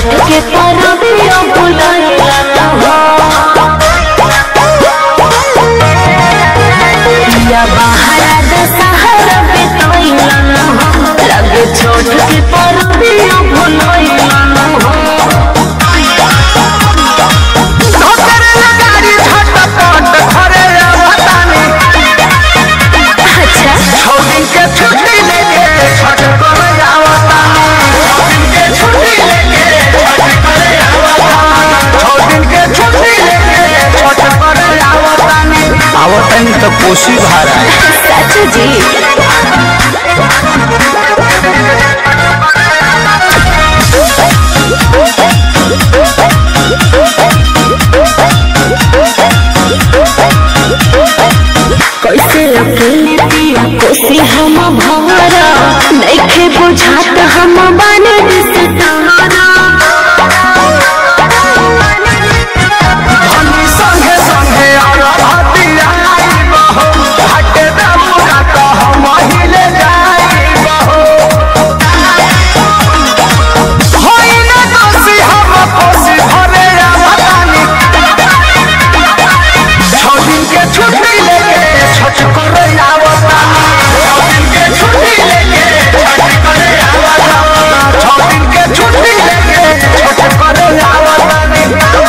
छोट के परबिया भुलाइला न हो या बाहर दशहरा बितैला न हो लगे छोट के परबिया भुलाइला न हो धोतरे लगारी झटपट घरे आवतानी अच्छा छौ दिन के छुट्टी लेके छठ करे आवतानी छौ दिन के छुट्टी लेके छठ करे आवतानी छौ दिन के छुट्टी लेके छठ करे आवतानी आवतानी तो कोसी भारा सच जी कैसे अकेले पिया कोसी हम भवरा नइखे बुझात हम बने दिसतारा धनी संगे संगे आरतिया बहो हटे दमुरा तो हम हिले जाई बहो होई ना दोषी हम कोसी भरे आवतानी छौ दिन के छुट्टी लेके छठ करे आवतानी छौ दिन के छुट्टी लेके छठ करे आवतानी छौ दिन के छुट्टी लेके छठ करे आवतानी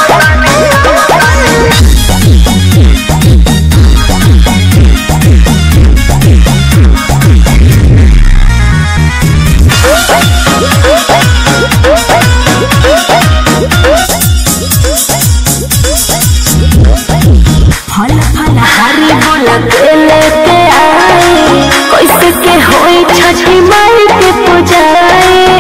फल फल हरी बोला के लेके आए कैसे के होई छठी माई के पूजाए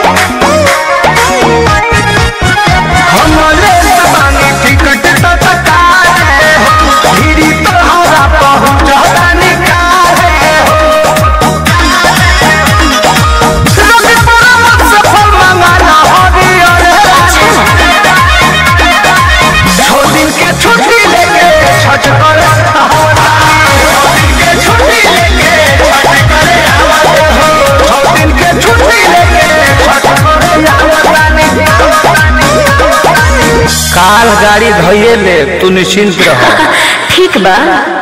हमरे जवानी टिकट तो तकाए हो धीरी तोहरा पहुंचता निकाले हो रवि परामत से फल मंगाना हरी अरे छो दिन के छुट्टी लेके छठ करे छो दिन के छुट्टी लेके छठ करे आवत हो छो दिन के छुट्टी लेके छठ करे आवतानी काल गाड़ी धोइए ले तू निश्चिंत रह ठीक बा